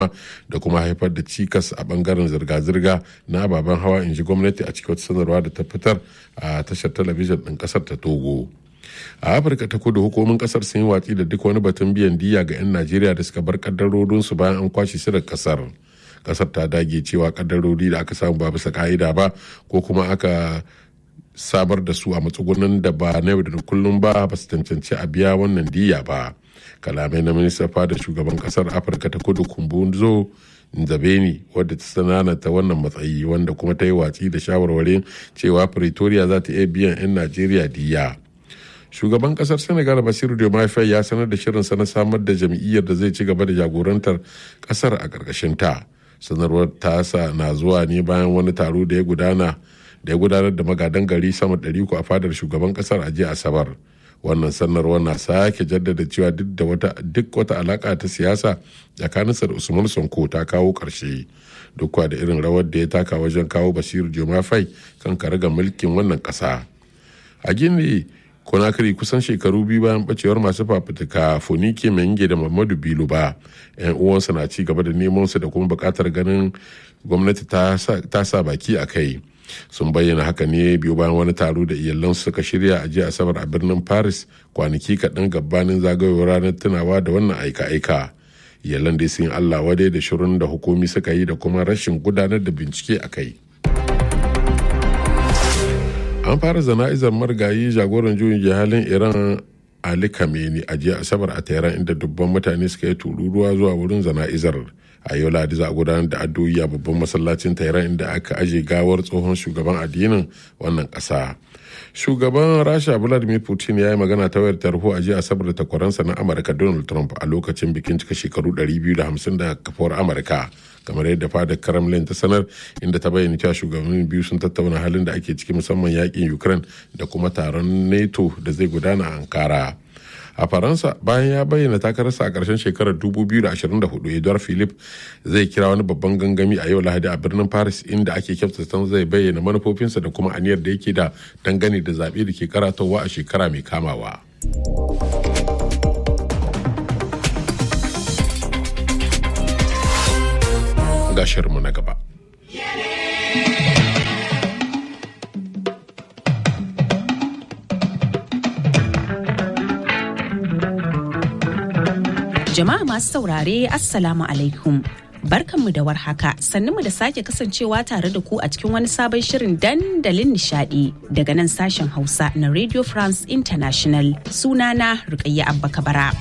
da kuma haifar da cikas a bangaren zirga-zirga na ababen hawa in ji gwamnati a cikin wata sanarwa da ta fitar a tashar talabijin ɗin ƙasar ta togo a afirka ta kudu hukumomin kasar sun yi watsi da duk wani batun biyan diya ga 'yan najeriya da suka bar kaddarorinsu bayan an kwashe su daga kasar kasar ta dage cewa kaddarori da aka samu ba bisa ka'ida ba ko kuma aka samar da su a matsugunan da ba na yau da kullum ba ba su cancanci a biya wannan diya ba kalamai na minista fada shugaban kasar afirka ta kudu kumbunzo nzabeni wadda ta sananata wannan matsayi wanda kuma ta yi watsi da shawarwarin cewa pretoria za ta iya biyan 'yan najeriya diya shugaban kasar senegal basiru diomaye ya sanar da shirinsa na samar da jam'iyyar da zai ci gaba da jagorantar kasar a ƙarƙashin ta sanarwar tasa na zuwa ne bayan wani taro da ya gudana da ya gudanar da magadan gari sama ɗari a fadar shugaban kasar a jiya asabar wannan sanarwar na sake jaddada cewa duk da wata duk wata alaka ta siyasa tsakaninsa da usman sonko ta kawo ƙarshe duk da irin rawar da ya taka wajen kawo basiru jomafai kan karaga mulkin wannan ƙasa a gini konakiri kusan shekaru biyu bayan bacewar masu fafutuka fonike menge da mamadu bilu ba yan uwansa na ci gaba da neman su da kuma bukatar ganin gwamnati ta sa baki a kai sun bayyana haka ne biyu bayan wani taro da iyalan suka shirya a jiya asabar a birnin paris kwanaki kaɗan gabanin zagayowar ranar tunawa da wannan aika-aika iyalan dai sun allah wadai da shirin da hukumi suka yi da kuma rashin gudanar da bincike a kai an fara zana'izar marigayi jagoran juyin jihalin iran ali kameni a jiya asabar a tehran inda dubban mutane suka yi tururuwa zuwa wurin zana'izar a yau ladi za a gudanar da addu'o'i a babban masallacin tehran inda aka aje gawar tsohon shugaban addinin wannan kasa shugaban rasha vladimir putin ya yi magana ta wayar tarho a jiya asabar da takwaransa na amurka donald trump a lokacin bikin cika shekaru 250 da kafuwar amurka kamar yadda fadar kremlin ta sanar inda ta bayyana cewa shugabannin biyu sun tattauna halin da ake ciki musamman yakin ukraine da kuma taron nato da zai gudana a ankara a faransa bayan ya bayyana takararsa a ƙarshen shekarar 2024 edouard philip zai kira wani babban gangami a yau lahadi a birnin paris inda ake kyautata zai bayyana manufofinsa da kuma aniyar da yake da dangane da zaɓe da ke karatowa a shekara mai kamawa. ga shirinmu na gaba. Jama'a masu saurare Assalamu alaikum. Barkanmu da warhaka mu da sake kasancewa tare da ku a cikin wani sabon shirin dandalin nishadi daga nan sashen Hausa na Radio France International sunana Rukayya Abba Kabara.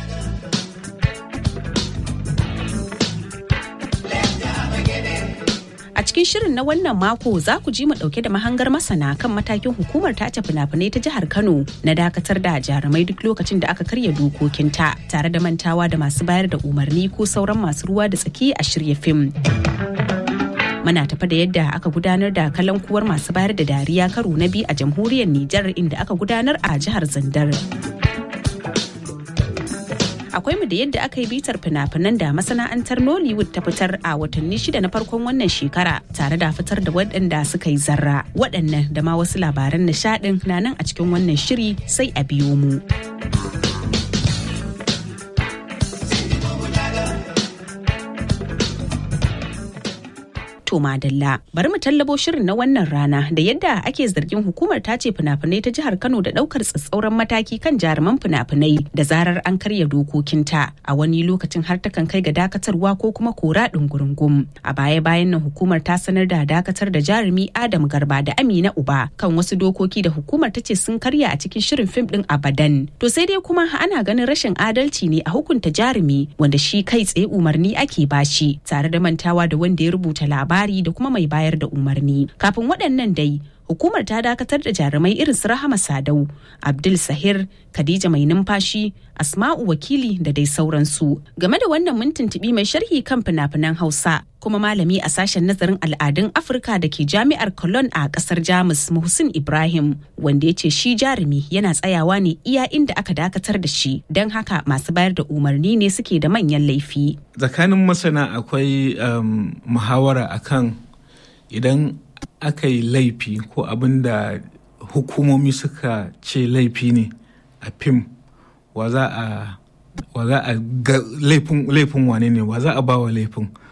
A cikin shirin na wannan mako za ku ji mu dauke da mahangar masana kan matakin hukumar tace fina-finai ta jihar Kano na dakatar da jarumai duk lokacin da aka karya dokokinta tare da mantawa da masu bayar da umarni ko sauran masu ruwa da tsaki a shirya fim. Muna tafa da yadda aka gudanar da kalankuwar masu bayar da dariya karo na biyu a jamhuriyar Nijar inda aka gudanar a jihar Zandar. akwai mu da yadda aka yi bitar fina-finan da masana'antar nollywood ta fitar a watanni shida na farkon wannan shekara tare da fitar da waɗanda suka yi zarra waɗannan da ma wasu labaran nishaɗin na nan a cikin wannan shiri sai a biyo mu. to madalla bari mu tallabo shirin na wannan rana da yadda ake zargin hukumar tace fina-finai ta jihar kano da daukar tsatsauran mataki kan jaruman fina-finai da zarar an karya dokokinta a wani lokacin har takan kai ga dakatarwa ko kuma kora ɗungurungum a baya bayan nan hukumar ta sanar da dakatar da jarumi adam garba da amina uba kan wasu dokoki da hukumar ta ce sun karya a cikin shirin fim din abadan to sai dai kuma ana ganin rashin adalci ne a hukunta jarumi wanda shi kai tsaye umarni ake bashi tare da mantawa da wanda ya rubuta labari labari da kuma mai bayar da umarni kafin waɗannan dai hukumar ta dakatar da jarumai irin su rahama sadau abdul sahir khadija mai numfashi asma'u wakili da dai sauransu game da wannan mun tuntuɓi mai sharhi kan fina-finan hausa kuma malami a sashen nazarin al'adun afirka da ke jami'ar cologne a kasar jamus muhsin ibrahim wanda ya ce shi jarumi yana tsayawa ne iya inda aka dakatar da shi don haka masu bayar da umarni ne suke da manyan laifi tsakanin masana akwai muhawara akan idan aka yi laifi ko abin da hukumomi suka ce laifi ne a fim wa za a wa za a ga laifin wane ne wa za a ba wa laifin